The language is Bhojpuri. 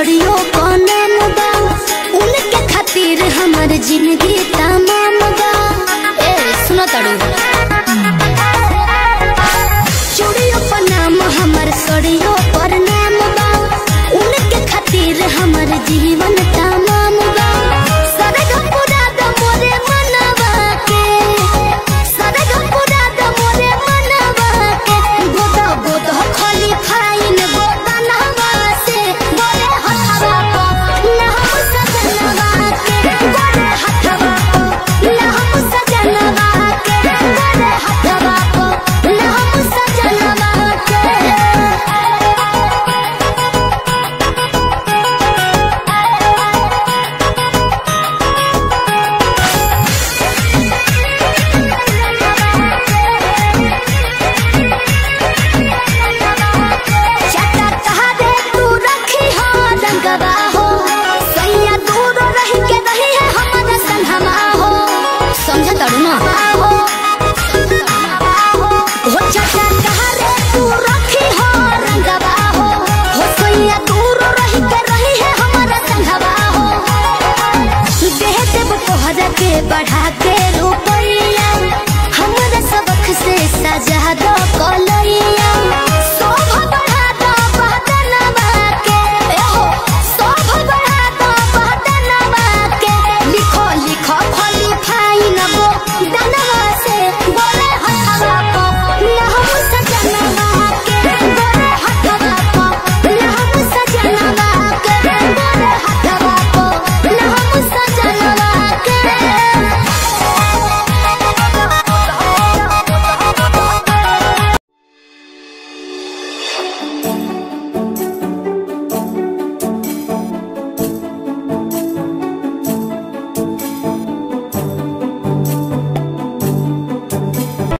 सड़ियो को नाम बा उनके खातिर हमर जिंदगी तमाम बा ए सुनो तड़ू चूड़ियों पर नाम हमर सड़ियो पर नाम बा उनके खातिर हमर जीवन तमाम बा सरग पूरा द मोरे मनवा के सरग पूरा द मोरे मनवा के गोद गोद खाली फाइन गोदनवा से गोरे हथवा को ना हम सजनवा के गोरे हथवा को ना हम सजनवा के गोरे हथवा को ना हम सजनवा के चटा तहरे तू रखी हो रंगवा हो सैया दूर रही के रही है हमारा संगमा हो समझ तड़ू ना हो चटा तहरे तू रखी हो रंगवा हो हो सैया दूर रही के रही है हमारा संगवा हो देह देव तोहरा के बढ़ा